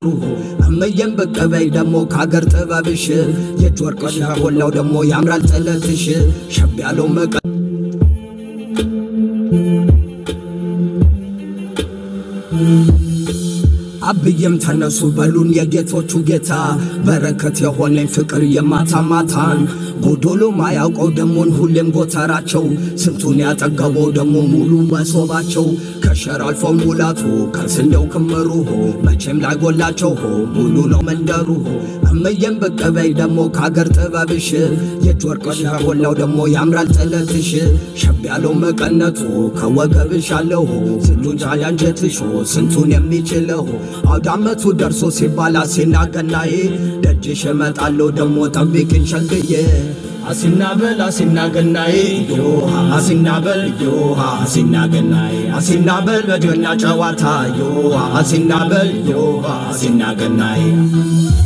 እመየም ብቅ በይ ደሞ ከአገር ጥበብሽ የእጅ ወርቅሽ ያጎላው ደሞ ያምራል ጥለትሽ ሸብ ያለው መቀ አብዬም ተነሱ በሉን የጌቶቹ ጌታ በረከት የሆነኝ ፍቅር የማታ ማታን ጎዶሎ ማያውቀው ደሞን ሁሌም ጎተራቸው ስንቱን ያጠገበው ደሞ ሙሉ መሶባቸው ከሸር አልፎ ሙላቱ ከስንዴው ክምሩ መቼም ላይጎላቸው ሆ ሙሉ ነው መንደሩ እመየም ብቅ በይ ደሞ ከአገር ጥበብሽ የእጅ ወርቅሽ ያጎላው ደሞ ያምራል ጥለትሽ ሸብ ያለው መቀነቱ ከወገብሽ አለው ስንቱን ጃያንጀትሽ ስንቱን የሚችለው አውደ ዓመቱ ደርሶ ሲባል አሴና ገናዬ ደጅሽ እመጣለሁ ደሞ ጠብቂኝ ሸግዬ አሲና በል አሲና ገናዬ ዮሃ አሲና በል ዮሃ አሲና ገናዬ አሲና በል በጀና ጨዋታ ዮሃ አሲና በል ዮሃ አሲና ገናዬ